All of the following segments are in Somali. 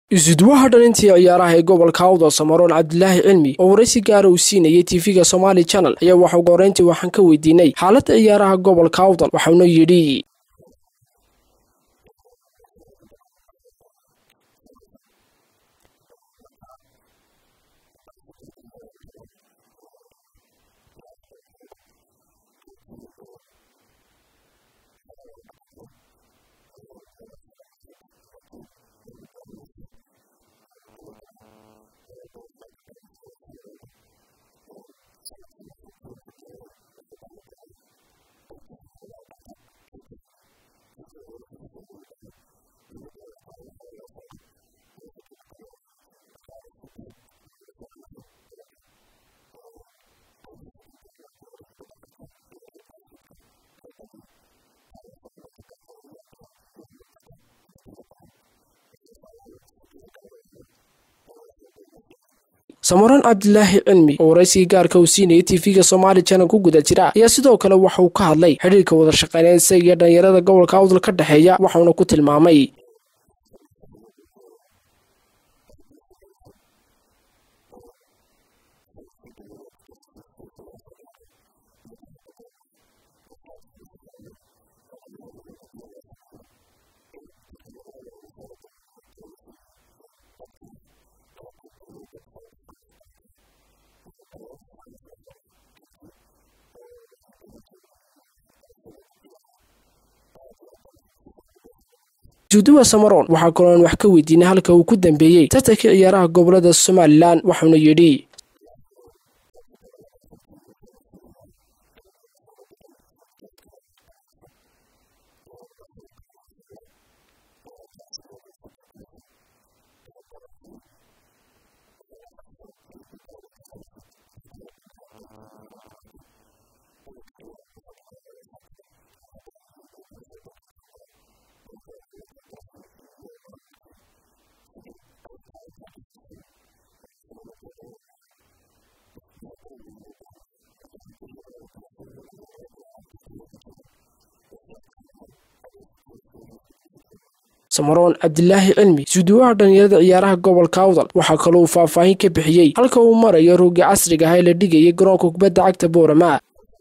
isudwaha dhalintii ciyaaraha ee gobolka awdo samaroon cabdilaahi cilmi oo waraysi gaara uu siinayay tv-ga somaali channel ayaa waxa ugu horreyntii waxaan ka weydiinay xaaladda ciyaaraha gobolka awdal waxauna yidhi samaroon cabdilaahi cilmi oo waraysigii gaarka uu siinayay tv-ga somaali channel ku guda jira ayaa sidoo kale waxa uu ka hadlay xidhiirka wada shaqeyneed isaga iyo dhalinyarada gobolka awdal ka dhexeeya waxauna ku tilmaamay juuduwa samaroon waxaa kaloon wax ka weydiinay halka uu ku dambeeyey tartankii ciyaaraha gobolada somalilan waxauna yidhi samaroon cabdilaahi cilmi suuduwaha dhalinyarada ciyaaraha gobolka awdal waxaa kaloo uu faahfaahin ka bixiyey halka uu marayo roogii casriga ah ee la dhigayay garoonka kubadda cagta boorama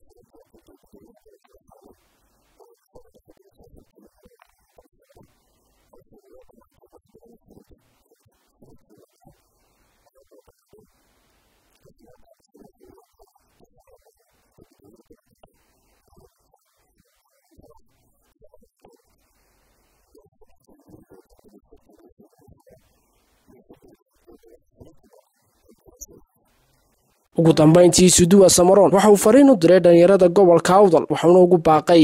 ugu dambayntii suduwa samaroon waxa uu fariin u diray dhalinyarada gobolka awdal waxauna ugu baaqay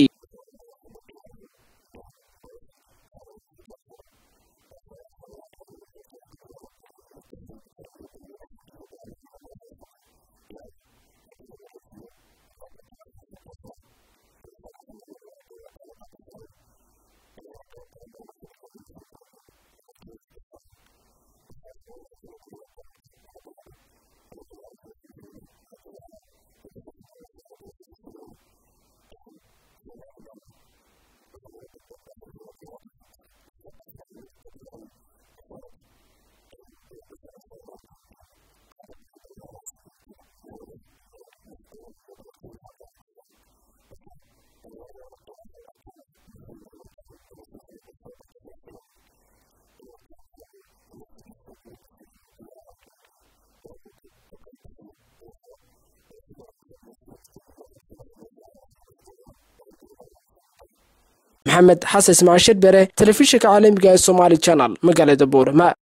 maxamed xasan ismaciil shirbere telefishinka caalamiga ee somaali channel magaalada boorama